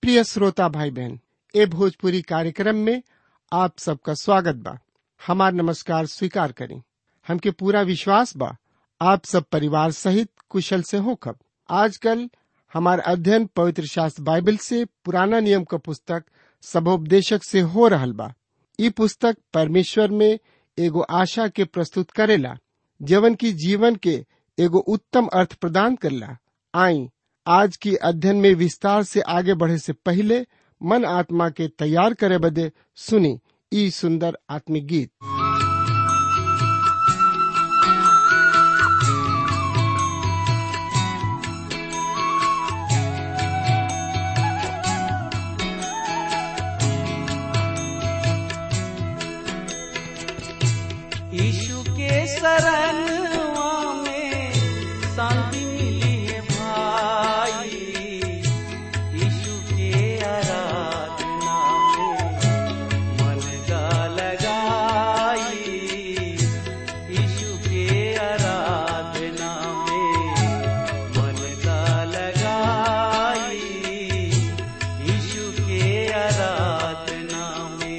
प्रिय श्रोता भाई बहन ए भोजपुरी कार्यक्रम में आप सबका स्वागत बा हमार नमस्कार स्वीकार करें हमके पूरा विश्वास बा आप सब परिवार सहित कुशल से होखब आजकल हमार अध्ययन पवित्र शास्त्र बाइबल से पुराना नियम का पुस्तक सबोपदेशक से हो रहल बा ई पुस्तक परमेश्वर में एगो आशा के प्रस्तुत करेला जवन की जीवन के एगो उत्तम अर्थ प्रदान करला आई आज की अध्ययन में विस्तार से आगे बढ़े से पहले मन आत्मा के तैयार करे बदे सुनी ई सुंदर आत्मिक गीत यीशु के शरणवा में शांति मिली है भाई यीशु के आराधना में मन का लगाई यीशु के आराधना में मन का लगाई यीशु के आराधना में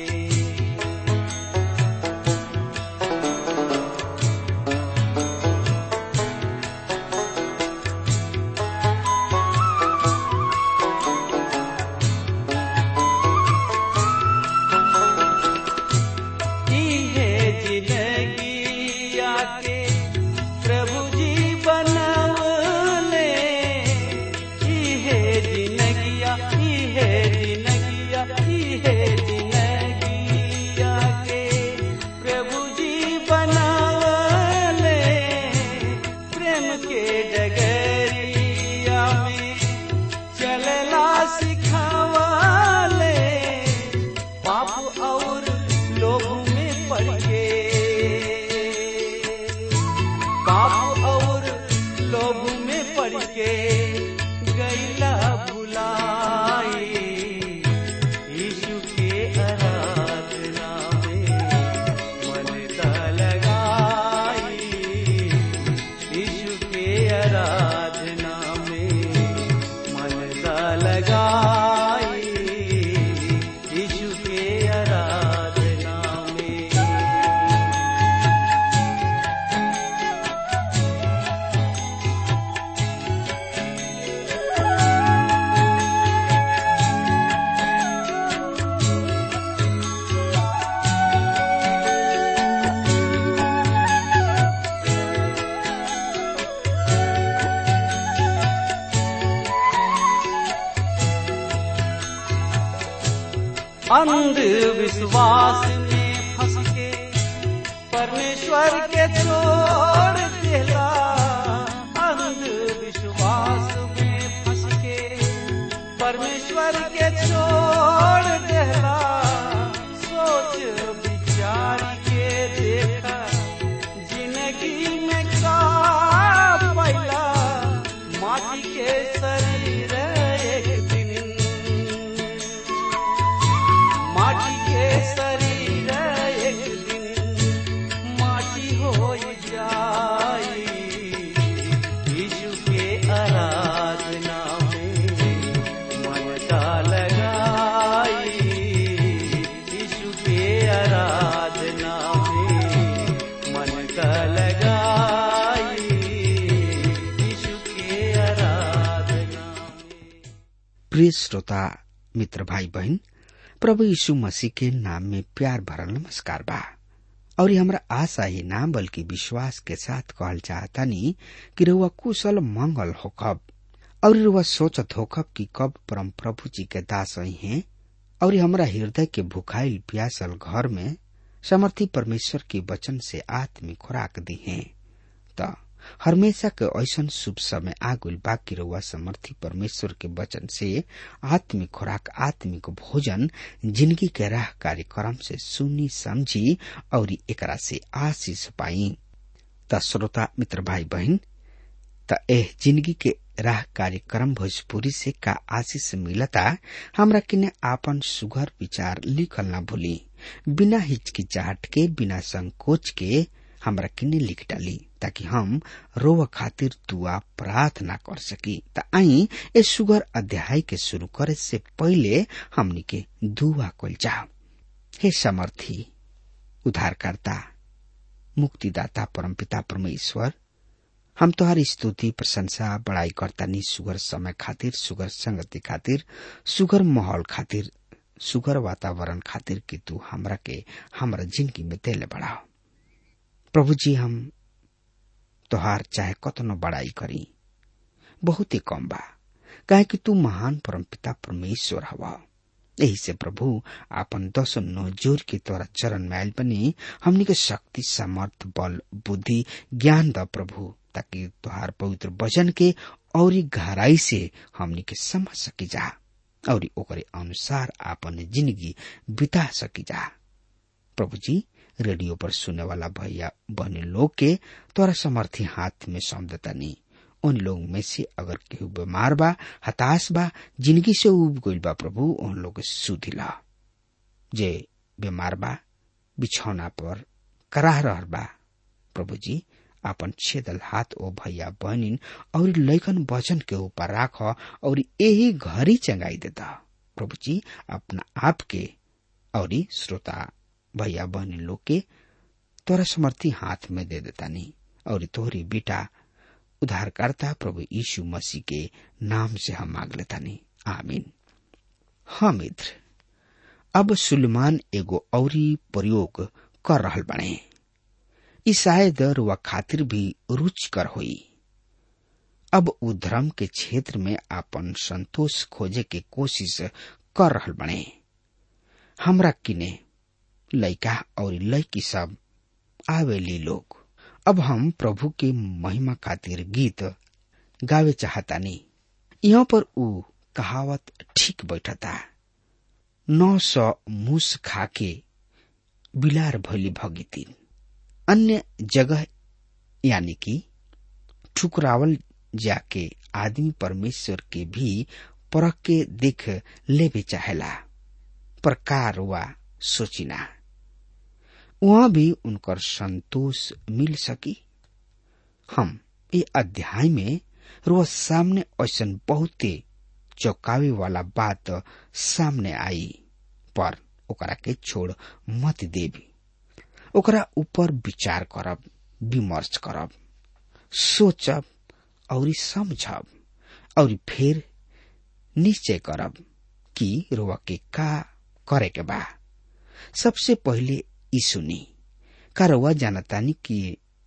की है जिंदगी आके प्रभु जी बनवले की है जिंदगिया की है जिंदगिया की है जिंदगी आके प्रभु जी बनवले प्रेम के डगरिया में चलला सिखावले पाप और लोभ में पड़ के पाप और लोभ में पड़ के गैला भुलाई यीशु के आराधना में मन का लगाई यीशु के आराधना में मन का लगाई यीशु के आराधना में अंधविश्वास में फंस के परमेश्वर के छोड़ देला अंधविश्वास में फंस के परमेश्वर के छोड़ देला सोच विचार के देखा जिंदगी में का पैला माटी के शरीर एक दिन माटी के शरीर एक दिन माटी हो जाई यीशु के आराधना में मन का लगाई यीशु के आराधना में मन का लगाई यीशु के आराधना में प्रिय श्रोता मित्र भाई बहन प्रभु यीशु मसीह के नाम में प्यार भरल नमस्कार बा और ये हमरा आशा ही ना बल्कि विश्वास के साथ कहल चाहतानी कि रउआ कुशल मंगल होकब और रउआ सोचत होकब कि कब परम प्रभु जी के दास आई हैं और ये हमरा हृदय के भुखाइल प्यासल घर में समर्थी परमेश्वर के वचन से आत्मिक खुराक दी हैं त हमेशा के ऐसन शुभ समय आगुल बाकी रउआ समर्थी परमेश्वर के वचन से आत्मिक खुराक आत्मिक भोजन जिंदगी के राह कार्यक्रम से सुनी समझी और एकरा से आशीष पाई त श्रोता मित्र भाई बहन त एह जिंदगी के राह कार्यक्रम भोजपुरी से का आशीष मिलता हमरा किने आपन सुघर विचार लिखल ना भूली बिना हिचकिचाहट के बिना संकोच के हमरा किन्ने लिख डाली ताकि हम रोव खातिर दुआ प्रार्थना कर सकी त आई ए सुगर अध्याय के शुरू करे से पहले हमनी के दुआ कल जाओ हे समर्थी उद्धारकर्ता मुक्तिदाता परमपिता परमेश्वर हम तोहार स्तुति प्रशंसा बड़ाई करतानी सुगर समय खातिर सुगर संगति खातिर सुगर माहौल खातिर सुगर वातावरण खातिर कि तू हमरा के हमरा जिंदगी में देले बढ़ाओ प्रभु जी हम तोहार चाहे कतनो बड़ाई करी बहुत ही कम बा काहे कि तू महान परमपिता परमेश्वर हवा यही से प्रभु आपन दस नो जोर के तोरा चरण में आयल बनी हमनी के शक्ति सामर्थ बल बुद्धि ज्ञान द प्रभु ताकि तुहार पवित्र वचन के और गहराई से हमनी के समझ सकी जा और ओकरे अनुसार आपन जिंदगी बिता सकी जा प्रभु जी रेडियो पर सुने वाला भैया बहनी लोग के तोरा समर्थी हाथ में सौंदतानी उन लोग में से अगर केहू बीमार बा हताश बा जिंदगी से उब गइल बा प्रभु उन लोग सुधिला जे बीमार बा बिछौना पर कराह रहल बा प्रभु जी आपन छेदल हाथ ओ भैया बहनिन और लैकन वचन के ऊपर राख और यही घरी चंगाई देता प्रभु जी अपना आप के और श्रोता भैया बहनी लोग के तोरा समर्थी हाथ में दे देता नहीं और तोहरी बेटा उद्धारकर्ता प्रभु यीशु मसीह के नाम से हम मांग लेता नहीं आमीन हाँ मित्र अब सुलेमान एगो औरी प्रयोग कर रहल बने ई शायद रुआ खातिर भी रुचिकर होई अब उ धर्म के क्षेत्र में आपन संतोष खोजे के कोशिश कर रहल बने हमरा किने लइका और लइकी सब आवेली लोग अब हम प्रभु के महिमा खातिर गीत गावे चाहतानी यहाँ पर उ कहावत ठीक बैठता नौ सौ मूस खाके बिलार भैली भगितीन अन्य जगह यानी कि ठुकरावल जाके आदमी परमेश्वर के भी परख के देख लेवे चाहेला प्रकार वा सोचिना वहां भी उनकर संतोष मिल सकी हम ये अध्याय में रोज सामने ऐसा बहुते चौकावे वाला बात सामने आई पर ओकरा के छोड़ मत देवी ओकरा ऊपर विचार करब विमर्श करब सोचब और समझब और फिर निश्चय करब कि रोवा के का करे के बा सबसे पहले ई सुनी का रोवा जानतानी कि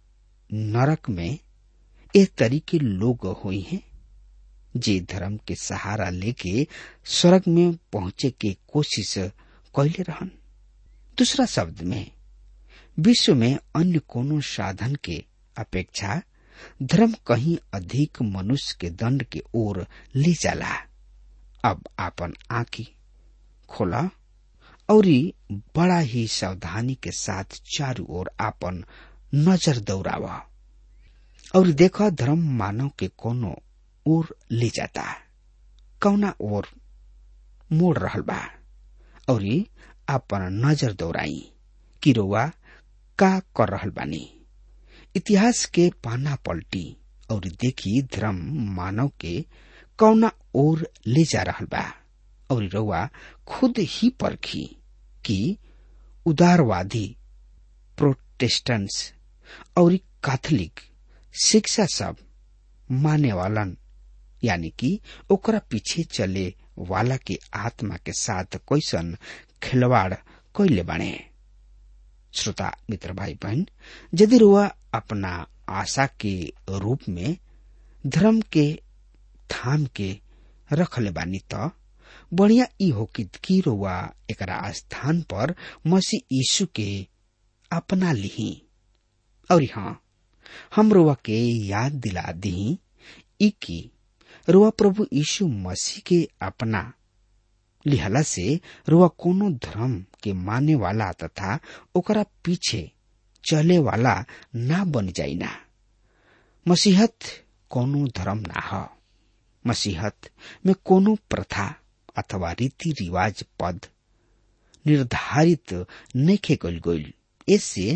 नरक में एक तरीके लोग हुई हैं जे धर्म के सहारा लेके स्वर्ग में पहुंचे के कोशिश कैले रहन दूसरा शब्द में विश्व में अन्य कोनो साधन के अपेक्षा धर्म कहीं अधिक मनुष्य के दंड के ओर ले जाला अब आपन आंखी खोला और बड़ा ही सावधानी के साथ चारों ओर आपन नजर दौड़ावा और देखा धर्म मानव के कोनो ओर ले जाता कौना ओर मोड़ रहल बा और आपन नजर दौड़ाई कि रोवा का कर रहल बानी इतिहास के पाना पलटी और देखी धर्म मानव के कौना ओर ले जा रहल बा और रउआ खुद ही परखी कि उदारवादी प्रोटेस्टेंट्स और कैथोलिक शिक्षा सब माने वालन यानी कि ओकरा पीछे चले वाला के आत्मा के साथ कैसन खिलवाड़ कैले बाणे श्रोता मित्र भाई बहन यदि रुआ अपना आशा के रूप में धर्म के थाम के रखले बानी त बढ़िया ई हो कि रुआ एकरा स्थान पर मसीह यीशु के अपना लिही और हाँ हम रुआ के याद दिला दी ई की रुआ प्रभु यीशु मसीह के अपना लिहला से रुआ कोनो धर्म के माने वाला तथा ओकरा पीछे चले वाला ना बन जाइना मसीहत कोनो धर्म ना ह मसीहत में कोनो प्रथा अथवा रीति रिवाज पद निर्धारित नइखे गइल गइल इससे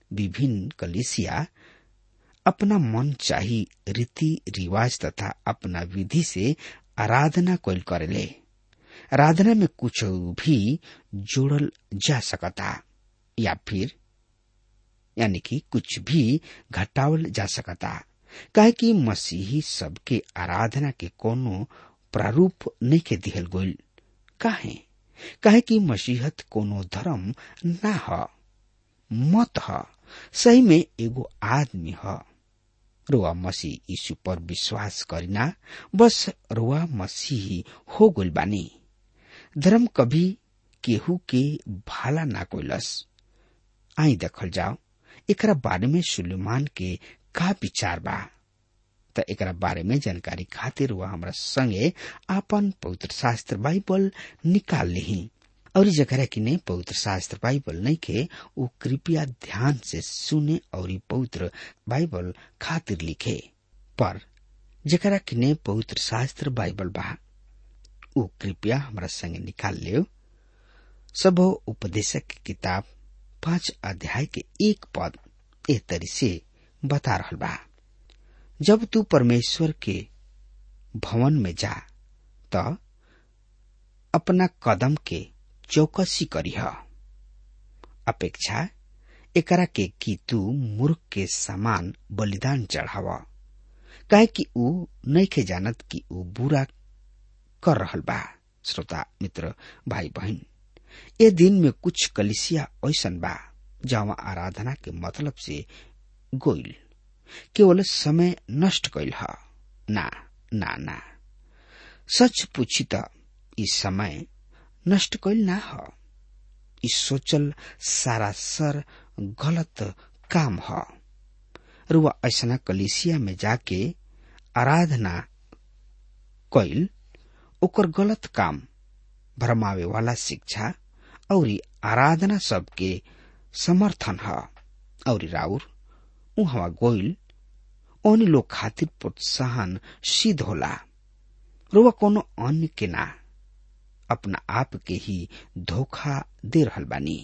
विभिन्न कलिसिया अपना मन चाही रीति रिवाज तथा अपना विधि से आराधना कोल करेले आराधना में कुछ भी जोड़ल जा सकता या फिर यानी कि कुछ भी घटावल जा सकता काहे कि मसीही सबके आराधना के कोनो प्रारूप नहीं के दिहल गोल काहे काहे कि मसीहत कोनो धर्म ना ह मत ह सही में एगो आदमी ह रुआ मसीह यीशु पर विश्वास करिना बस रुआ मसीही हो गइल बानी धर्म कभी केहू के भाला ना कोइलस आई देखल जाओ एकरा बारे में सुलेमान के का विचार बा त एकरा बारे में जानकारी खातिर वह हमरा संगे आपन पवित्र शास्त्र बाइबल निकाल ली और जकरा किने पवित्र शास्त्र बाइबल नहीं के वो कृपया ध्यान से सुने और पवित्र बाइबल खातिर लिखे पर जकरा किने पवित्र शास्त्र बाइबल बा वो कृपया हमरा संगे निकाल लियो सब उपदेशक की किताब पांच अध्याय के एक पद ए तरी से बता रहल बा जब तू परमेश्वर के भवन में जा त अपना कदम के चौकसी करीह अपेक्षा एकरा के कि तू मूर्ख के समान बलिदान चढ़ाव काहे कि ऊ नइखे जानत कि ऊ बुरा कर रहल बा श्रोता मित्र भाई बहन ए दिन में कुछ कलिसिया ऐसन बा जहाँ आराधना के मतलब से गोइल केवल समय नष्ट कैल ह ना ना ना सच पूछी त इस समय नष्ट कैल ना ह इस सोचल सारा सर गलत काम ह रुआ ऐसना कलिसिया में जाके आराधना कैल ओकर गलत काम भरमावे वाला शिक्षा और आराधना सबके समर्थन ह और राउर उहवा गोइल ओन लोग खातिर प्रोत्साहन सिद्ध होला रुआ कोनो अन्य के ना अपना आप के ही धोखा दे रहल बानी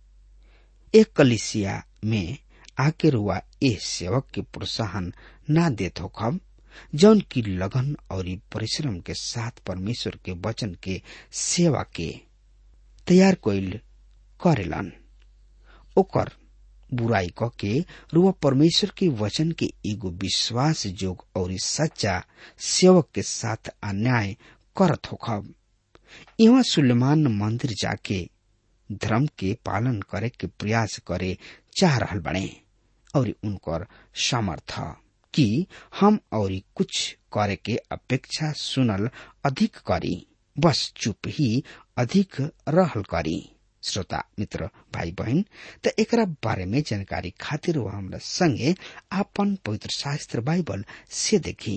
एक कलिसिया में आके रुआ ए सेवक के प्रोत्साहन ना देत होखब जौन की लगन और परिश्रम के साथ परमेश्वर के वचन के सेवा के तैयार कोइल करेलन ओकर बुराई क के रुआ परमेश्वर के वचन के एगो विश्वास जोग और सच्चा सेवक के साथ अन्याय करत होखब यहाँ सुलेमान मंदिर जाके धर्म के पालन करे के प्रयास करे चाह रहल बने और उनकर सामर्थ कि हम और कुछ करे के अपेक्षा सुनल अधिक करी बस चुप ही अधिक रहल करी श्रोता मित्र भाई बहन त एकरा बारे में जानकारी खातिर वह हमरा संगे आपन पवित्र शास्त्र बाइबल से देखी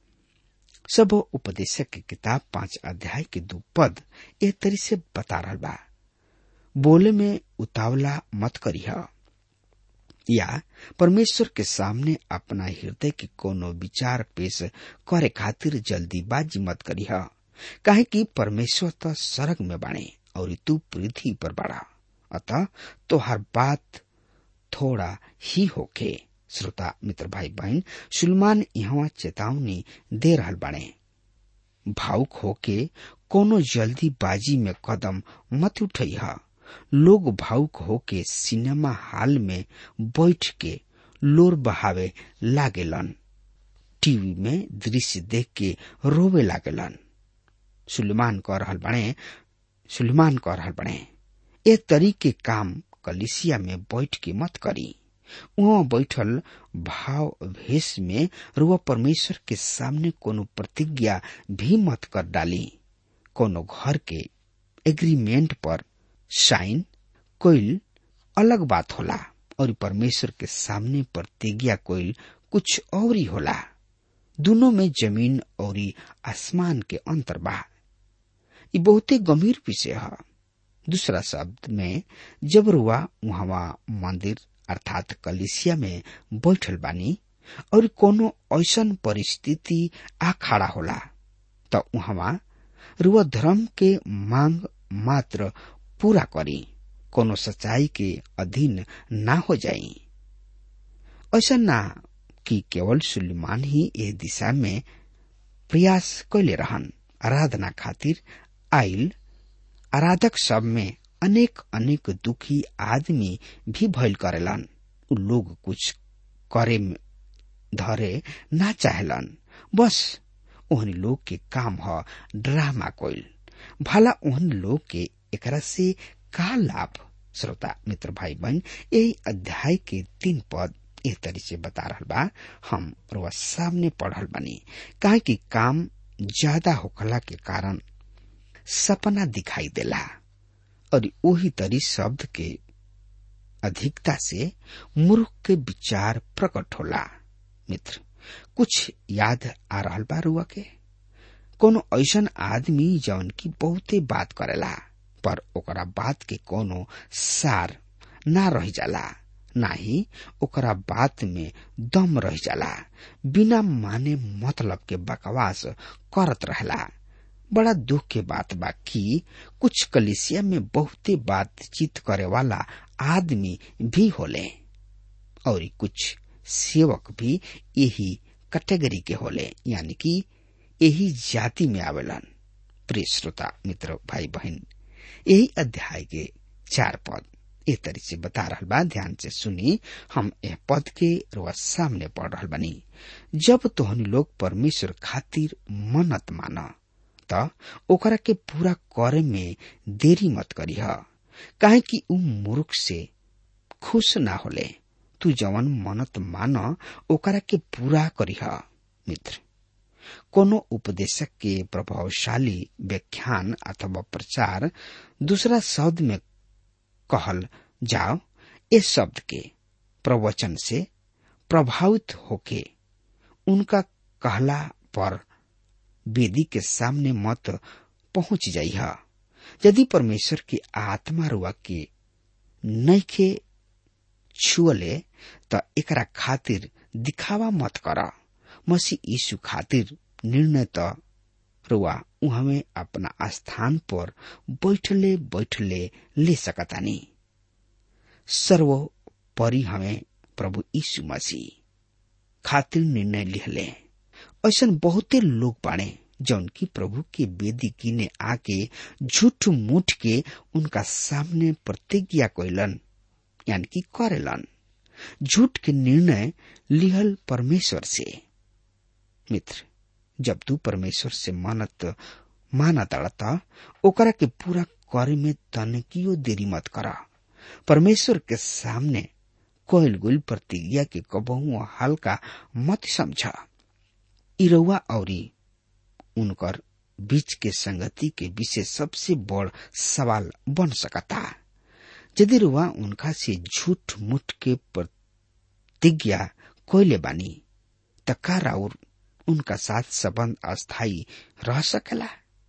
सब उपदेशक की किताब पांच अध्याय के दो पद ए तरी से बता रहा बा बोले में उतावला मत करीह या परमेश्वर के सामने अपना हृदय के कोनो विचार पेश करे खातिर जल्दीबाजी मत करीह काहे कि परमेश्वर तो सड़क में बाणे और तू पृथ्वी पर बड़ा अतः तोहर बात थोड़ा ही होके श्रोता मित्र भाई बहन सुलमान यहाँ चेतावनी दे रहल बाणे भावुक होके कोनो जल्दीबाजी में कदम मत उठैह लोग भावुक होके सिनेमा हॉल में बैठ के लोर बहावे लागेलन टीवी में दृश्य देख के रोवे लागेलन सुलेमान कह रहल बने सुलेमान कह रहल बने ए तरीके काम कलिसिया में बैठ के मत करी वहाँ बैठल भाव भेष में रुआ परमेश्वर के सामने कोनो प्रतिज्ञा भी मत कर डाली कोनो घर के एग्रीमेंट पर साइन कोइल अलग बात होला और परमेश्वर के सामने प्रतिज्ञा कोइल कुछ और ही होला दोनों में जमीन और आसमान के अंतर बा ये बहुते गंभीर विषय है दूसरा शब्द में जब रुआ वहां मंदिर अर्थात कलिसिया में बैठल बानी और कोनो ऐसन परिस्थिति आ खड़ा होला तो वहां रुआ धर्म के मांग मात्र पूरा करी कोनो सच्चाई के अधीन ना हो जाई ऐसा ना कि केवल सुलेमान ही ए दिशा में प्रयास कैले रहन आराधना खातिर आइल आराधक सब में अनेक अनेक दुखी आदमी भी भइल करेलन उ लोग कुछ करे में धरे ना चाहेलन बस ओहन लोग के काम ह ड्रामा कोइल भला ओहन लोग के एकरा से का लाभ श्रोता मित्र भाई बहन यही अध्याय के तीन पद एह तरी से बता रहा बा हम रोआ सामने पढ़ल बनी काहे कि काम ज्यादा होखला के कारण सपना दिखाई देला और वही तरी शब्द के अधिकता से मूर्ख के विचार प्रकट होला मित्र कुछ याद आ रहल बा रुआ के कोनो ऐसन आदमी जौन की बहुते बात करेला पर ओकरा बात के कोनो सार ना रह जाला ना ही ओकरा बात में दम रह जाला बिना माने मतलब के बकवास करत रहला बड़ा दुख के बात बा कि कुछ कलिसिया में बहुते बातचीत करे वाला आदमी भी होले और कुछ सेवक भी यही कैटेगरी के होले यानी कि यही जाति में आवेलन प्रिय श्रोता मित्र भाई बहन यही अध्याय के चार पद ए तरी से बता रहा बा ध्यान से सुनी हम यह पद के रोज सामने पढ़ रहा बनी जब तोहनी लोग परमेश्वर खातिर मन्नत माना त ओकरा के पूरा करे में देरी मत करीह काहे कि उ मूर्ख से खुश ना होले तू जवन मनत मान ओकरा के पूरा करीह मित्र कोनो उपदेशक के प्रभावशाली व्याख्यान अथवा प्रचार दूसरा शब्द में कहल जाओ इस शब्द के प्रवचन से प्रभावित होके उनका कहला पर वेदी के सामने मत पहुंच जाइह यदि परमेश्वर की आत्मा रुआ के नैखे छुअले त एकरा खातिर दिखावा मत कर मसीह यीशु खातिर निर्णय त रुआ उहमे अपना स्थान पर बैठले बैठले ले सकतानी सर्वोपरि हमें प्रभु यीशु मसीह खातिर निर्णय लिहले ऐसा बहुते लोग बाड़े जौन की प्रभु के बेदी कीने आके झूठ मूठ के उनका सामने प्रतिज्ञा कैलन यानी कि करेलन झूठ के निर्णय लिहल परमेश्वर से मित्र जब तू परमेश्वर से मानत माना तड़ता ओकरा के पूरा करे में तनकियो देरी मत करा परमेश्वर के सामने कोयल गुल प्रतिज्ञा के कबहू हल्का मत समझा इरवा औरी उनकर बीच के संगति के विषय सबसे बड़ सवाल बन सकता यदि रुआ उनका से झूठ मुठ के प्रतिज्ञा कोयले बानी तका राउर उनका साथ संबंध अस्थायी रह सकेला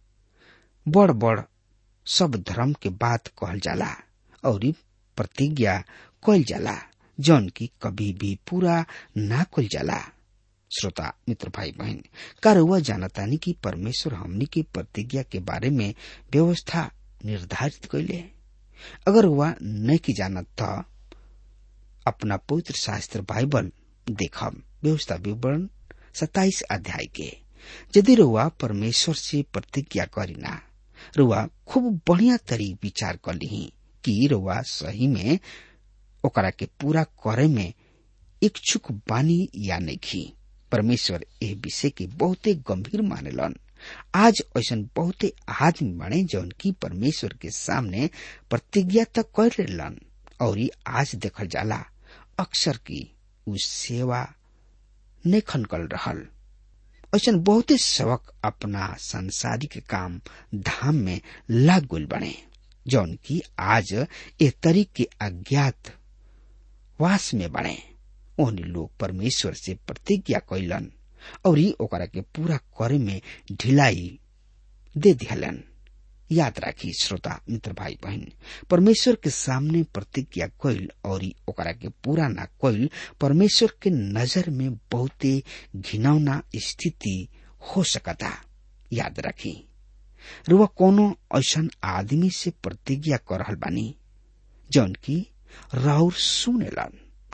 बड़ बड़ सब धर्म के बात कहल जाला और प्रतिज्ञा कल जाला जौन की कभी भी पूरा ना कल जाला श्रोता मित्र भाई बहन का रुआ जानतानी कि परमेश्वर हमनी के प्रतिज्ञा के बारे में व्यवस्था निर्धारित कैले अगर वह नहीं की जानत था अपना पवित्र शास्त्र बाइबल देखब व्यवस्था विवरण सताइस अध्याय के यदि रुआ परमेश्वर से प्रतिज्ञा करीना रुआ खूब बढ़िया तरी विचार कर ली कि रुआ सही में ओकरा के पूरा करे में इच्छुक बानी या नहीं परमेश्वर एह विषय के बहुते गंभीर मानेलन आज ऐसा बहुते आदमी बने जौन की परमेश्वर के सामने प्रतिज्ञा तक कर लेलन और आज देखल जाला अक्सर की उ सेवा नहीं कर रहल ऐसा बहुते सबक अपना सांसारिक काम धाम में लाग गुल बने जौन की आज ए तरीक के अज्ञात वास में बने ओहनी लोग परमेश्वर से प्रतिज्ञा कैलन और ओकरा के पूरा करे में ढिलाई दे दिहलन याद राखी श्रोता मित्र भाई बहन परमेश्वर के सामने प्रतिज्ञा कैल और ओकरा के पूरा ना कैल परमेश्वर के नजर में बहुते घिनौना स्थिति हो सकता याद राखी रुआ कोनो ऐसा आदमी से प्रतिज्ञा कर रहल बानी जौन की राउर सुनेलन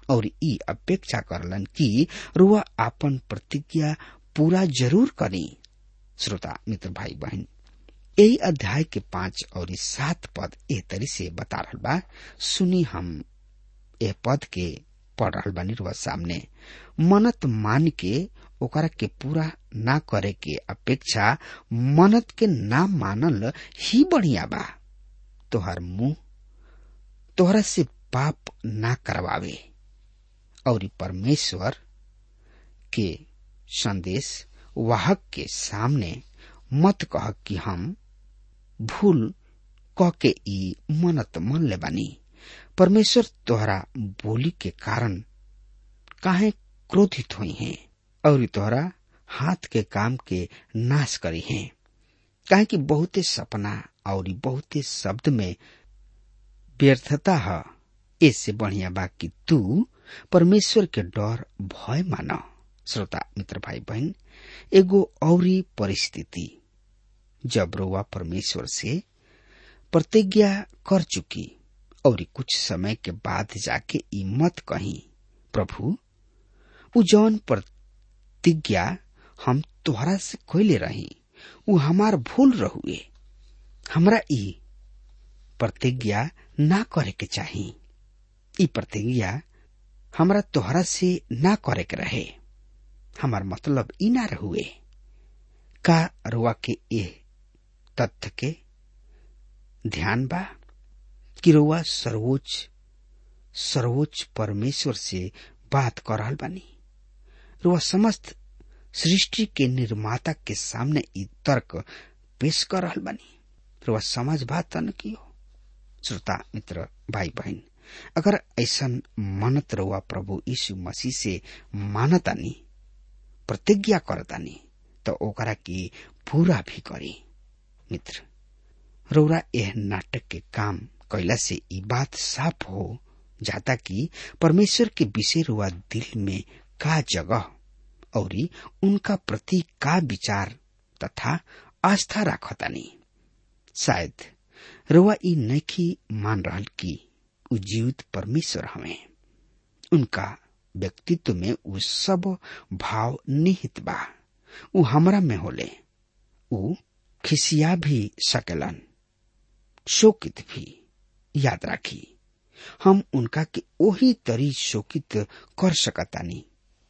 और ई अपेक्षा करलन कि रुआ आपन प्रतिज्ञा पूरा जरूर करी श्रोता मित्र भाई बहन यही अध्याय के पांच और सात पद ए तरी से बता रहा बा सुनी हम ए पद के पढ़ रहा बानी रुआ सामने मनत मान के ओकरा के पूरा ना करे के अपेक्षा मनत के ना मानल ही बढ़िया बा तोहर मुंह तोहरा से पाप ना करवावे और परमेश्वर के संदेश वाहक के सामने मत कह कि हम भूल कह के ई मनत मन ले बानी परमेश्वर तोहरा बोली के कारण काहे क्रोधित हुई हैं और तोहरा हाथ के काम के नाश करी हैं काहे कि बहुते सपना और बहुते शब्द में व्यर्थता है इससे बढ़िया बा कि तू परमेश्वर के डर भय मानो श्रोता मित्र भाई बहन एगो औरी परिस्थिति जब रोवा परमेश्वर से प्रतिज्ञा कर चुकी और कुछ समय के बाद जाके ई मत कही प्रभु उ जौन प्रतिज्ञा हम तोहरा से कोयले रही उ हमार भूल रहुए हमरा ई प्रतिज्ञा ना करे के चाही ई प्रतिज्ञा हमरा तोहरा से ना करे के रहे हमार मतलब ई ना रहुए का रुआ के ए तथ्य के ध्यान बा कि रुआ सर्वोच्च सर्वोच्च परमेश्वर से बात कर रहल बानी रुआ समस्त सृष्टि के निर्माता के सामने ई तर्क पेश कर रहल बानी रुआ समझ बात न कियो श्रोता मित्र भाई बहन अगर ऐसा मनत रहुआ प्रभु यीशु मसीह से मानतानी प्रतिज्ञा करतानी तो ओकरा की पूरा भी करी मित्र रौरा यह नाटक के काम कैला से ई बात साफ हो जाता कि परमेश्वर के विषय रुआ दिल में का जगह और उनका प्रति का विचार तथा आस्था राखतानी शायद रुआ ई नखी मान रहल कि उ जीवित परमेश्वर हमें उनका व्यक्तित्व में उ सब भाव निहित बा उ हमरा में होले उ खिसिया भी सकेलन शोकित भी याद राखी हम उनका के ओही तरी शोकित कर सकतानी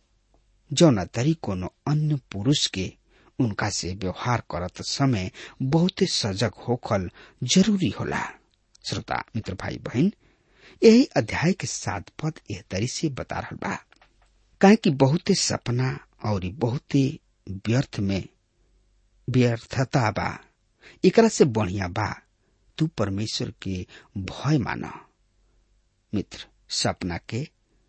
जौना तरी कोनो अन्य पुरुष के उनका से व्यवहार करत समय बहुते सजग होखल जरूरी होला श्रोता मित्र भाई बहन यही अध्याय के सात पद एह तरी से बता रहा बा काहे कि बहुते सपना और बहुते व्यर्थ में व्यर्थता बा एकरा से बढ़िया बा तू परमेश्वर के भय माना मित्र सपना के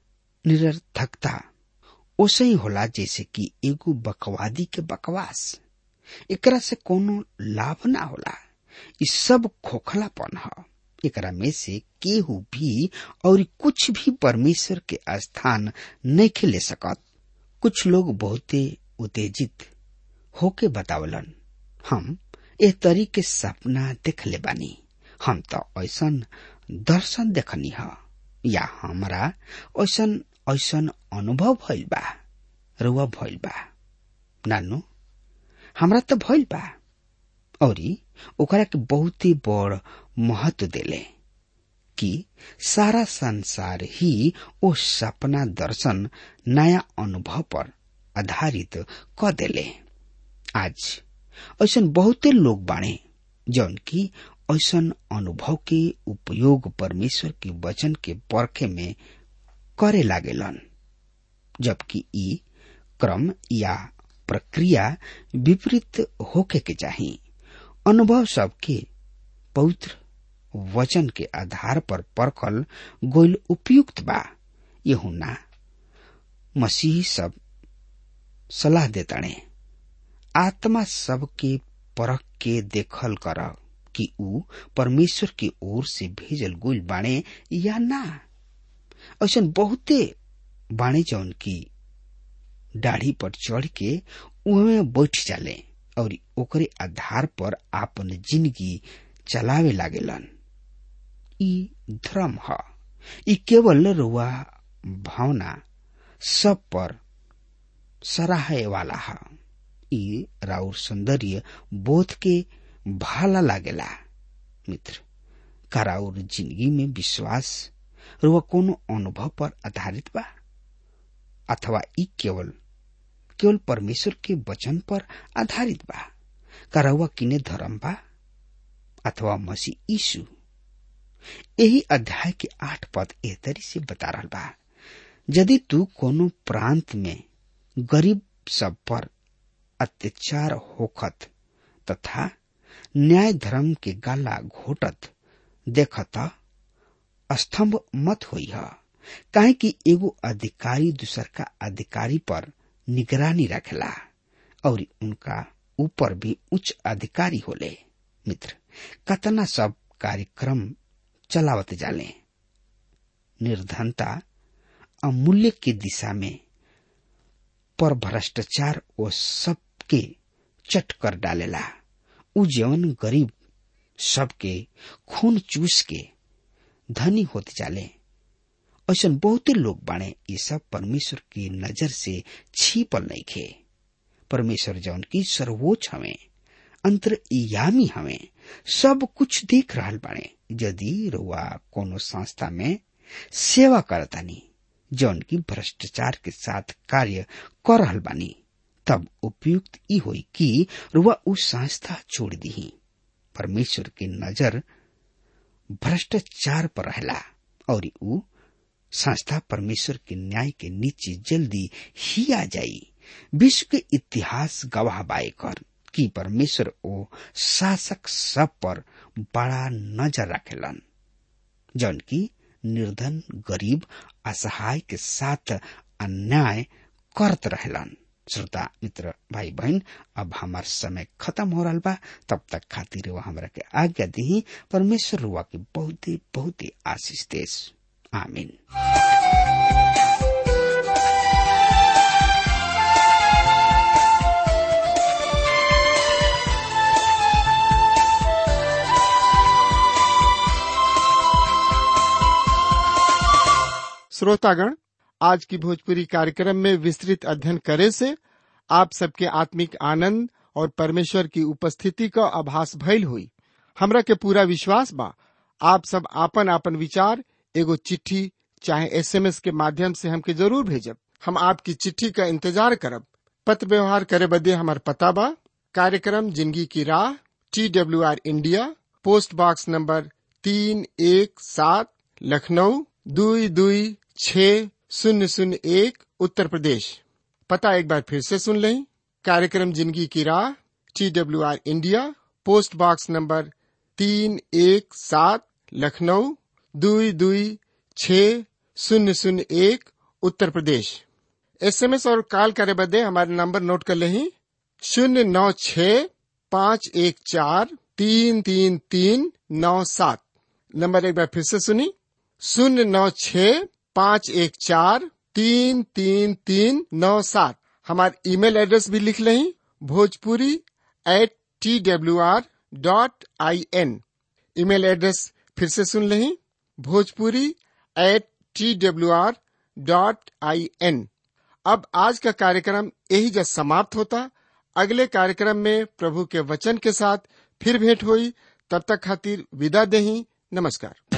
निरर्थकता ओसे ही होला जैसे कि एगो बकवादी के बकवास एकरा से कोनो लाभ ना होला इ सब खोखलापन ह एकरा में से केहू भी और कुछ भी परमेश्वर के स्थान नहीं ले सकत कुछ लोग बहुते उत्तेजित होके बतावलन हम एह तरी के सपना देख ले बानी हम तो ऐसन दर्शन देखनी ह या हमरा ऐसन ऐसन अनुभव भइल बा रुआ भइल बा नानु हमरा त भइल बा औरी ओकरा के बहुत ही बड़ महत्व देले कि सारा संसार ही ओ सपना दर्शन नया अनुभव पर आधारित क देले आज ऐसा बहुते लोग बाणे जौन की ऐसा अनुभव के उपयोग परमेश्वर के वचन के परखे में करे लागेलन जबकि ई क्रम या प्रक्रिया विपरीत होके के चाहिए अनुभव सबके पवित्र वचन के आधार पर परखल गोल उपयुक्त बा यहुना मसीह सब सलाह देताणे आत्मा सबके परख के देखल कर कि ऊ परमेश्वर की ओर से भेजल गुल बाणे या ना ऐसा बहुते बाणे जौन की दाढ़ी पर चढ़ के उहमे बैठ जाले और ओकरे आधार पर आपन जिंदगी चलावे लागेलन ई धर्म ह ई केवल रुआ भावना सब पर सराहे वाला है ई राउर सौंदर्य बोध के भाला लागेला मित्र का राउर जिंदगी में विश्वास रुआ कोनो अनुभव पर आधारित बा अथवा ई केवल केवल परमेश्वर के वचन पर आधारित बा का रउआ किने धर्म बा अथवा मसीह यीशु यही अध्याय के आठ पद एह तरी से बता रहा बा यदि तू कोनो प्रांत में गरीब सब पर अत्याचार होखत तथा न्याय धर्म के गाला घोटत देखत स्तंभ मत होई है काहे कि एगो अधिकारी दूसर का अधिकारी पर निगरानी रखेला और उनका ऊपर भी उच्च अधिकारी होले मित्र कतना सब कार्यक्रम चलावत जाले निर्धनता अमूल्य की दिशा में पर भ्रष्टाचार वो सबके चट कर डालेला उ जीवन गरीब सबके खून चूस के धनी होते जाले ऐसा बहुते लोग बाणे ये सब परमेश्वर की नजर से छीपल नहीं खे परमेश्वर जौन की सर्वोच्च हमें अंतरयामी हमें सब कुछ देख रहा बाणे यदि रुआ कोनो संस्था में सेवा करतानी जौन की भ्रष्टाचार के साथ कार्य कर रहल बानी तब उपयुक्त ई होई कि रुआ उस संस्था छोड़ दी परमेश्वर की नजर भ्रष्टाचार पर रहला और ऊ संस्था परमेश्वर के न्याय के नीचे जल्दी ही आ जाई विश्व के इतिहास गवाह बाए कर कि परमेश्वर ओ शासक सब पर बड़ा नजर रखेलन जौन की निर्धन गरीब असहाय के साथ अन्याय करत रहेलन श्रोता मित्र भाई बहन अब हमार समय खत्म हो रहा बा तब तक खातिर वो हमरा के आज्ञा दी परमेश्वर रुआ के बहुत ही बहुत ही आशीष देश आमीन श्रोतागण आज की भोजपुरी कार्यक्रम में विस्तृत अध्ययन करे से आप सबके आत्मिक आनंद और परमेश्वर की उपस्थिति का आभास भइल हुई हमरा के पूरा विश्वास बा आप सब आपन आपन विचार एगो चिट्ठी चाहे एसएमएस के माध्यम से हमके जरूर भेजब हम आपकी चिट्ठी का इंतजार करब पत्र व्यवहार करे बदे हमार पता बा कार्यक्रम जिंदगी की राह T W R India post box number तीन एक सात लखनऊ दुई दुई छ शून्य शून्य एक उत्तर प्रदेश पता एक बार फिर से सुन लें कार्यक्रम जिंदगी की राह T W R India post box number तीन एक सात लखनऊ दुई दुई छ शून्य शून्य एक उत्तर प्रदेश एसएमएस और कॉल करे बदे हमारे नंबर नोट कर लें शून्य नौ छ पाँच एक चार तीन तीन तीन नौ सात नंबर एक बार फिर से सुनी शून्य नौ छ पाँच एक चार तीन तीन तीन नौ सात हमारे ईमेल एड्रेस भी लिख लें Bhojpuri at T W R dot I N email address फिर से सुन लें Bhojpuri at T W R dot I N अब आज का कार्यक्रम यही जब समाप्त होता अगले कार्यक्रम में प्रभु के वचन के साथ फिर भेंट हुई तब तक खातिर विदा देही नमस्कार